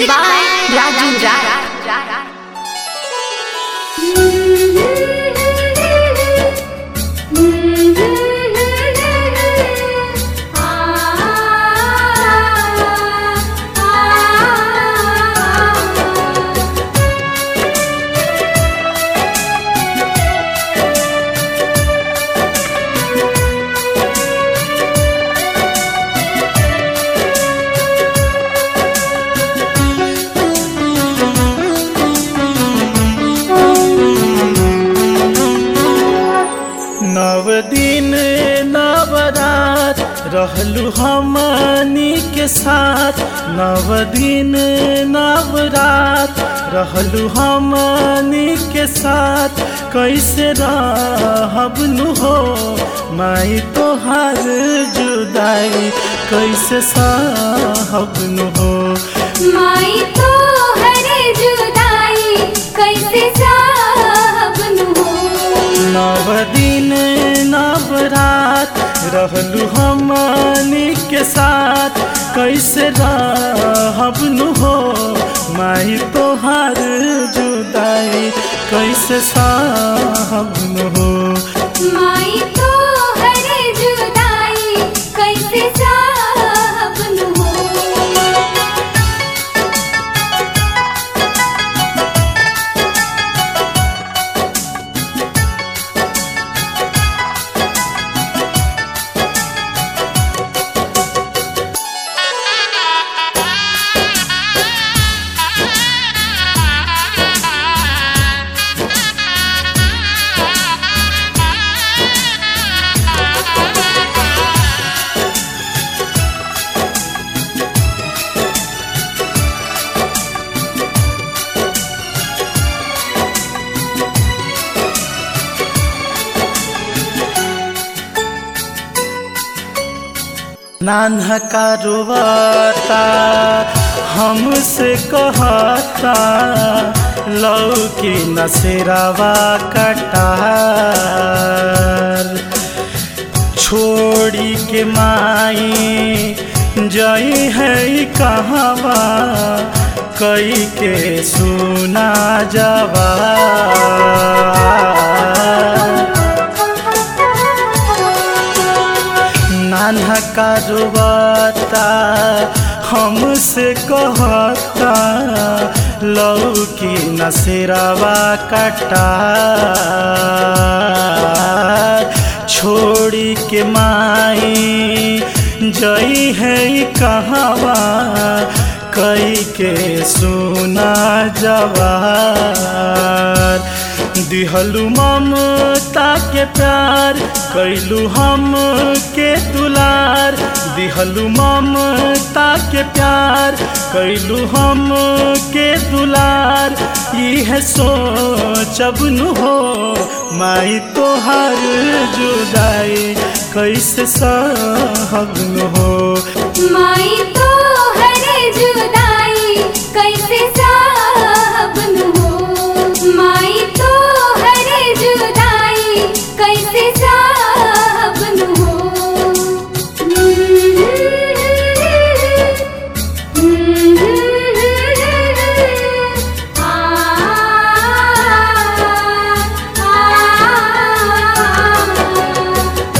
Music by Raju Rai. नव दिन नवरात रहलू हमनी के साथ नव दिन नवरात रहलू हमनी के साथ कैसे रहबनु हो माई तोहार जुदाई कैसे सहबनु हो माई तो हरे जुदाई कैसे साहबनु हो नव दिन नवरात रहलू हमनी के साथ कैसे रहबनु हो माई तोहार जुदाई कैसे सहबनु हो माई तो हरे जुदाई कैसे साहबनु हो नान्हा कारोबाता हमसे कहता लौकी नसेरावा कटार छोड़ी के माई जई है कहवा कई के सुना जवा नान्हा कारोबाता हमसे कहता लौकी नसेरावा कटा छोड़ी के माई जई है कहवा कई के सुना जवार दिहलू ममता के प्यार कैलू हम के दुलार दिहलू ममता के प्यार कैलू हम के दुलार यह सोचबनु हो माई तोहार जुदाई कैसे सहबनु हो माई तो हरे जुदाई कैसे साहबनु हो माई तो हरे जुदाई कैसे साहबनु हो आ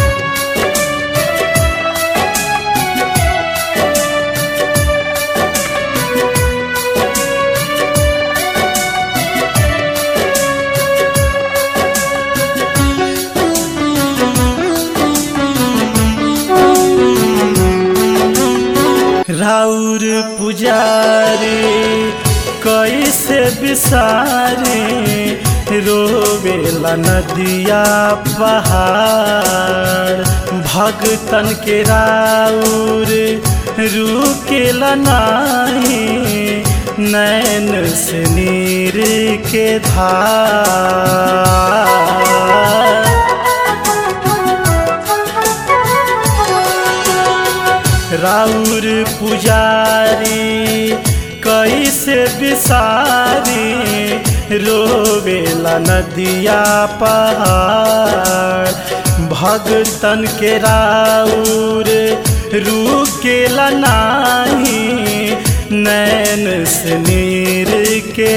राउर पुजारी कैसे बिसारे रोवेला नदिया पहाड़ भगतन के राउर रुकेला नाही नैन से नीर के धार राउर पुजारी कैसे बिसारी रोवेला नदिया पहाड़ भगतन के राउर रुकेला नाही नैन से नीर के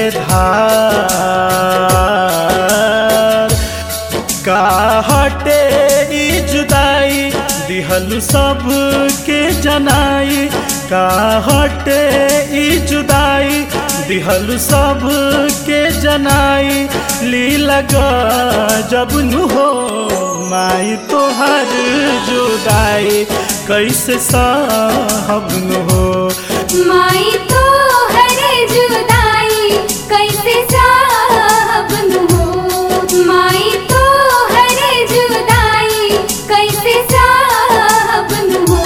धार का हटे ई जुदाई दिहल सब के जनाई का हटे ई जुदाई दिहल सब के जनाई ली लगा जब नु हो माई तोहर जुदाई कैसे साहब नु हो माई तो हरे जुदाई कैसे साहबन हो माई तो हरे जुदाई कैसे साहबन हो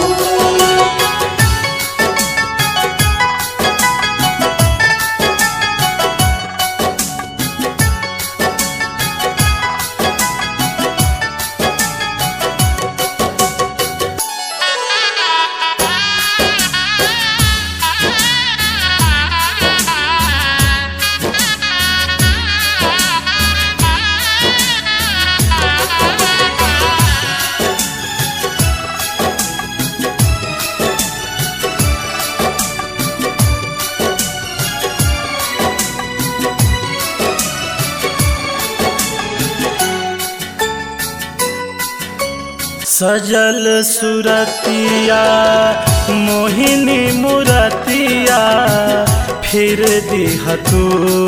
सजल सुरतिया मोहिनी मुरतिया फिर दिह तू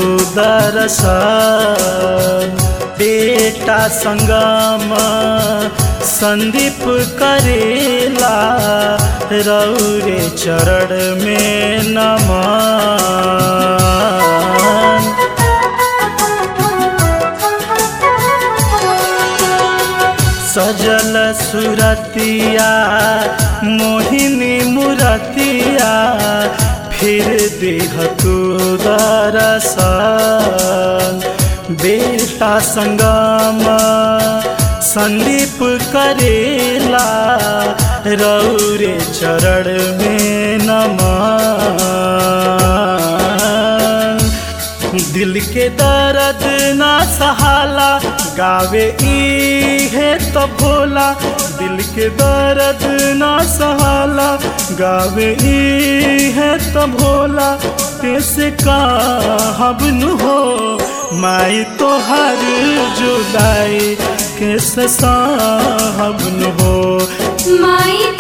दरसन बेटा संगम संदीप करेला रौरे चरण में नमन सजल सुरतिया मोहिनी मुरतिया फिर देह तू दरसन बेटा संगम संदीप करेला रौरे चरण में नमन दिल के दर्द ना सहाला गावे ई है तो भोला दिल के दर्द ना सहाला गावे ई है तो भोला कैसे कहब नु हो माई तो हर जुदाई कैसे साहब नु हो माई